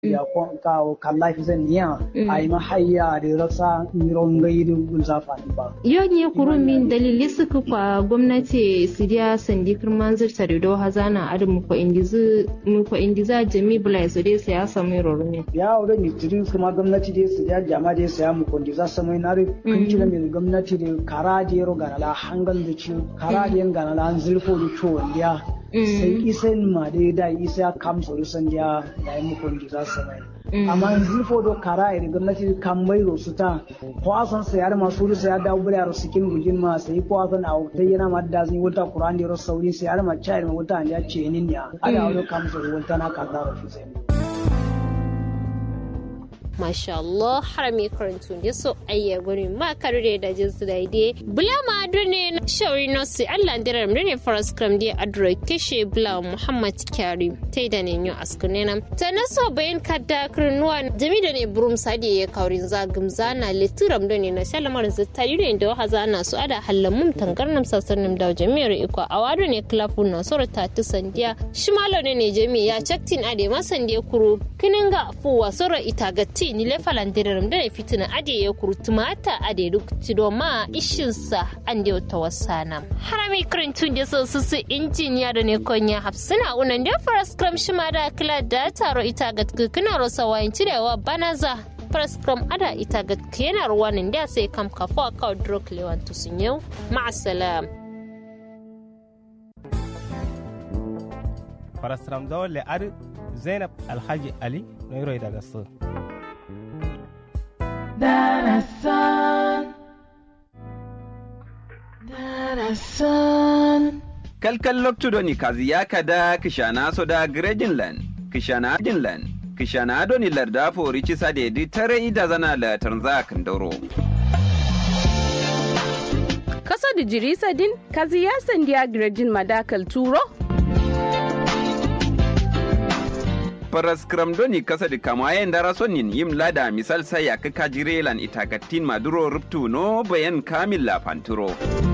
ya kon ka kalla fi zan niya ai ma hayya da rasa miron gaidu gulzafa ba yo ne kuru min dalili suka kwa gwamnati sidiya sandi kirman zirta da do hazana adu mu ko indizu mu ko indiza jami bula su dai sai ya samu rorumi ya wuri ni tiri kuma gwamnati dai su ya jama dai sai mu ko indiza samu na ri kun kila min gwamnati da kara da yaro ganala hangal da ci kara da yan ganala an zulfo da ciwo ya sai isan ma dai da isa kam so san ya da mu ko indiza samu amma zulfo do kara da gwamnati kan bai su ta ko asan sai har masu rusa ya dawo bura ro sikin gujin ma sai ko asan a ta yana ma da zai wuta qur'an da ro sauri sai har ma chai ma wuta ya ce nin ya ada wani kam so wuta na ka da ro sai masha Allah harami karantu da so ayya guri ma karure da jinsu da ide bula ma ne na shauri nosi Allah ndirar mrene faras kram di adro keshe bula Muhammad Kyari tai da ne nyo askune nam ta na so bayan kadda kirnuwa jami da ne burum sadi ya kaurin zagum zana litiram da ne na shalamar zitta yure da wa zana su ada hallamum tangarnam sasarnim da jami'ar iko a wado ne klafu na sura ta tu sandiya shimalo ne ne jami ya chaktin ade masandiya kuru kininga fuwa sura itagatti ni le falandiram da fitina ade ya kurtuma ta ade duk tido ma ishinsa an da ta wasana harami karantun da su su injiniya da ne konya hafsina unan da faras kram shima da kila da taro ita ga kana rosa wayin cirewa banaza faras kram ada ita ga yana ruwanin da sai kam kafa ka drok lewan tusun yau ma'asalam faras kram dole ar zainab alhaji ali noiro daga su Darasan. Darasan. kalkal loktudoni kazi yakada kishana soda grejinland kishana jinland kishana doni larda fori cisa dedi tare ida zana la tanza kandoro Kasa da jirisa din kazi ya sandiya grejin madakal turo? paras kram doni kasa di kamayen dara sonin yim lada misal saya kaka jirelan itakatin maduro ruptu no bayan kamil la fanturo